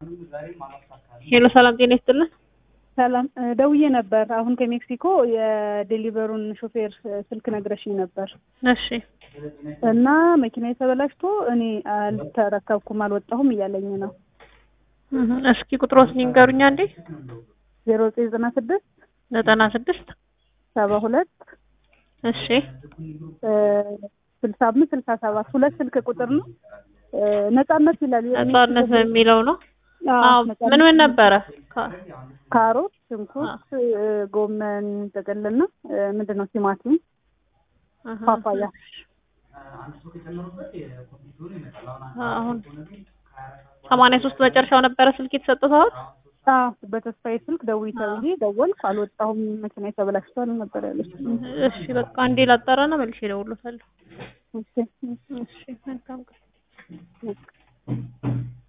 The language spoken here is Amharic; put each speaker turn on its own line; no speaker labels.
ሄሎ ሰላም ጤና ይስጥልን።
ሰላም ደውዬ ነበር። አሁን ከሜክሲኮ የዴሊቨሩን ሾፌር ስልክ ነግረሽኝ ነበር
እሺ
እና መኪና የተበላሽቶ እኔ አልተረከብኩም አልወጣሁም እያለኝ ነው።
እህ፣ እስኪ ቁጥሮስ ንገሩኛ እንዴ።
ዜሮ ዘጠኝ ዘጠና ስድስት
ዘጠና ስድስት
ሰባ ሁለት
እሺ
ስልሳ አምስት ስልሳ ሰባት ሁለት ስልክ ቁጥር ነው። ነጻነት ይላል።
ነጻነት በሚለው ነው።
አዎ፣
አዎ
ነጻነት
ምን ምን ነበረ? ካ-
ካሮት፣ ሽንኩርት፣ ጎመን ጥቅልና ምንድን ነው ቲማቲም፣
አሃ።
ፓፓያ
አሁን ሰማንያ ሶስት መጨረሻው ነበረ ስልክ የተሰጠው
አዎ፣ በተስፋዬ ስልክ ደውዪ ተብዬ ደወልኩ። አልወጣሁም መኪና ተበላሽቷል ነበር ያለች።
እሺ በቃ አንዴ ላጣራና መልሼ እደውልልዎታለሁ።
እሺ፣
እሺ መልካም ቀን።
እሺ።